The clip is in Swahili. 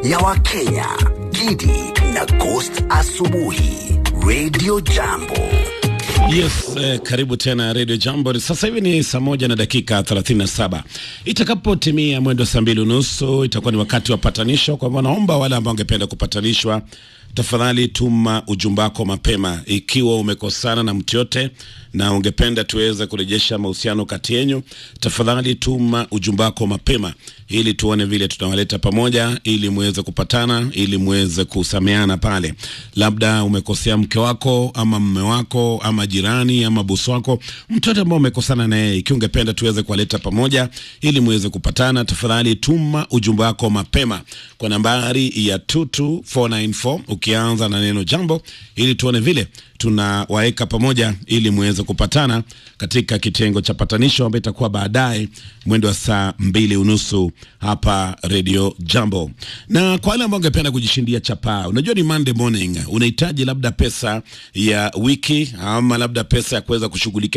ya Wakenya, Gidi na Ghost Asubuhi, Radio Jambo. Yes, eh, karibu tena Radio Jambo. Sasa hivi ni saa moja na dakika 37. Itakapotimia mwendo saa mbili unusu itakuwa ni wakati wa patanisho. Kwa hivyo naomba wale ambao wangependa kupatanishwa, tafadhali tuma ujumbe wako mapema, ikiwa umekosana na mtu yote na ungependa tuweze kurejesha mahusiano kati yenyu, tafadhali tuma ujumbe wako mapema ili tuone vile tunawaleta pamoja, ili muweze kupatana, ili muweze kusameana pale. Labda umekosea mke wako ama mme wako ama jirani ama bosi wako, mtu yote ambao umekosana na yeye, ikiwa ungependa tuweze kuwaleta pamoja ili muweze kupatana, tafadhali tuma ujumbe wako mapema kwa nambari ya 22494 ukianza na neno jambo, ili tuone vile tunawaweka pamoja ili muweze kupatana katika kitengo cha patanisho ambayo itakuwa baadaye mwendo wa saa mbili unusu hapa Radio Jambo. Na kwa wale ambao ungependa kujishindia chapaa, unajua ni Monday morning, unahitaji labda pesa ya wiki ama labda pesa ya kuweza kushughulikia